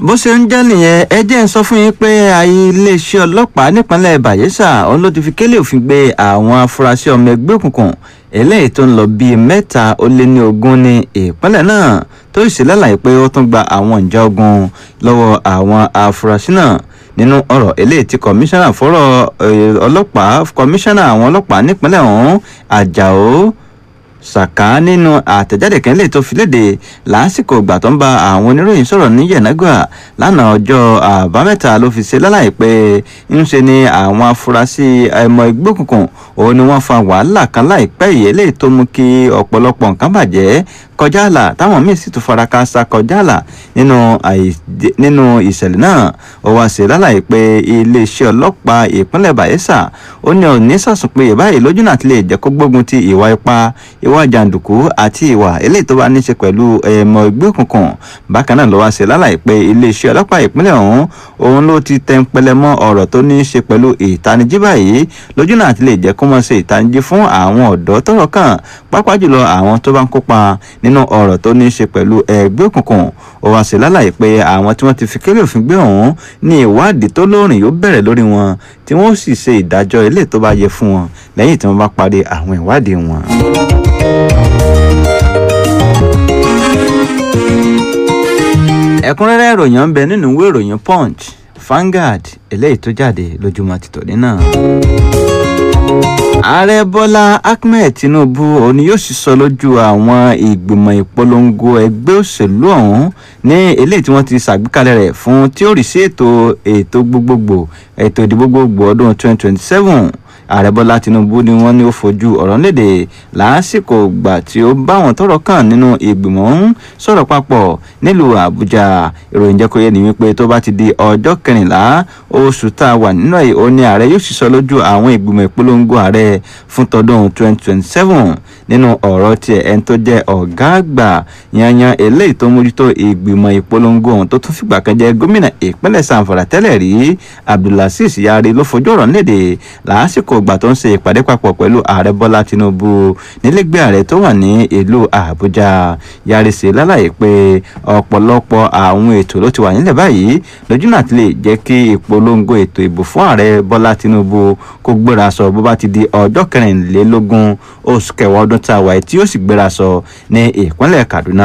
bó ṣe ń jẹ́ nìyẹn ẹ jẹ́ ń sọ fún yín pé iléeṣẹ́ ọlọ́pàá nípínlẹ̀ Bayelsa òun ló ti fi kélé òfin gbé àwọn afurasí ọmọ ẹgbẹ́ òkùnkùn eléyìí tó ń lọ bíi mẹ́ta ó lé ní ogún ní ìpínlẹ̀ náà tó sì lálàyé pé ó tún gba àwọn ìjà ogun lọ́wọ́ àwọn afurasí náà nínú ọ̀rọ̀ eléyìí tí kọmíṣánná fọ́rọ̀ ọlọ́pàá kọmíṣánná àwọn ọlọ́pàá nípínlẹ̀ ọ̀hún Àjàó Sàká nínú àtẹ̀jáde kan lè tó fi léde lásìkò ìgbà tó ń bá àwọn oníròyìn sọ̀rọ̀ ní Yẹ̀nágà lánàá ọjọ́ àbámẹ́ta ló fi ṣe lálàyé pé ń ṣe ni àwọn afurasí ẹmọ ẹgbẹ́ òkùnkùn òun ni wọ́n fa wàhálà kan láìpẹ́ yìí eléyìí tó mú kí ọ̀pọ̀lọpọ̀ nǹkan bàjẹ́ kọjá àlà táwọn míì sì tún fara káásá kọjá àlà nínú nínú ìṣẹ̀lẹ̀ náà ó wá ṣe lálàyé pé iléeṣẹ́ ọlọ́pàá ìpínlẹ̀ Bayelsa ó ní òní sàsùnpéyè báyìí lójú náà ti lè jẹ́ kó gbógun ti ìwà ipá ìwà jàǹdùkú àti ìwà eléyìí tó bá ní ṣe pẹ̀lú ẹ̀mọ ẹgbẹ́ òkùnkùn bákan náà ló wá ṣe lálàyé pé iléeṣẹ́ ọlọ́pàá ìpínlẹ̀ ọ̀hún òun ló ti tẹnpẹlẹ mọ́ ọ̀rọ̀ tó ní í ṣe pẹ̀lú ìtanijí báyìí lójú náà ti lè jẹ́ kó mọ̀ ṣe ìtanijí fún àwọn ọ̀dọ́ tọ́rọ̀ kàn pàápàá jùlọ àwọn tó bá ń kópa nínú ọ̀rọ̀ tó ní í ṣe pẹ̀lú ẹgbẹ́ òkùnkùn ó wá ṣe lálàyé pé àwọn tí wọ́n ti fi kélé òfin gbé ọ̀hún ní ìwádìí tó lóòrìn yóò bẹ̀rẹ̀ lórí wọn tí wọ́n sì ṣe ìdájọ́ ilé tó bá yẹ fún wọn lẹ́yìn tí wọ́n bá parí àwọn ìwádìí wọn. ẹ̀kúnrẹ́rẹ́ ìròyìn ń bẹ nínú ìwé ìròyìn punch Vanguard eléyìí tó jáde lójúmọ́ ti tòní náà. ààrẹ bọ́lá ahmed tinubu òun ni yóò sì sọ lójú àwọn ìgbìmọ̀ ìpolongo ẹgbẹ́ òṣèlú ọ̀hún ní eléyìí tí wọ́n ti ṣàgbékalẹ̀ rẹ̀ fún tí ó rí sí ètò ètò gbogbogbò ètò ìdìbò gbogbo ọdún 2027 ààrẹ bọ́lá tinubu ni wọ́n ní ó fojú ọ̀rọ̀ léde lásìkò ìgbà tí ó bá wọn tọ́rọ̀ kàn nínú ìgbìmọ̀ ń sọ̀rọ̀ papọ̀ nílùú àbújá ìròyìn jẹ́ kó yé ni wípé tó bá ti di ọjọ́ kẹrìnlá oṣù tá a wà nínú ẹ̀ ó ní ààrẹ yóò sì sọ lójú àwọn ìgbìmọ̀ ìpolongo ààrẹ fún tọdún 2027 nínú ọ̀rọ̀ tiẹ̀ ẹni tó jẹ́ ọ̀gá àgbà yanyan eléyìí tó mójútó ìgbìmọ̀ ìpolongo ọ̀hún tó tún fìgbà kan jẹ́ gómìnà ìpínlẹ̀ sanfara tẹ́lẹ̀ rí abdulaziz yari ló fojú ọ̀rọ̀ léde lásìkò ìgbà tó ń ṣe ìpàdé papọ̀ pẹ̀lú ààrẹ bọ́lá tinubu nílẹ̀gbẹ́ ààrẹ tó wà ní ìlú àbújá yari ṣe lálàyé pé ọ̀pọ̀lọpọ̀ àwọn ètò ló ti wà nílẹ̀ báyìí lójú náà ti lè jẹ́ kí ìpolongo ètò ìbò fún ààrẹ bọ́lá tinubu kó gbéra sọ bó bá ti di ọjọ́ kẹrìnlélógún oṣù kẹwàá ọdún tá a wà tí yóò sì gbéra sọ ní ìpínlẹ̀ kaduna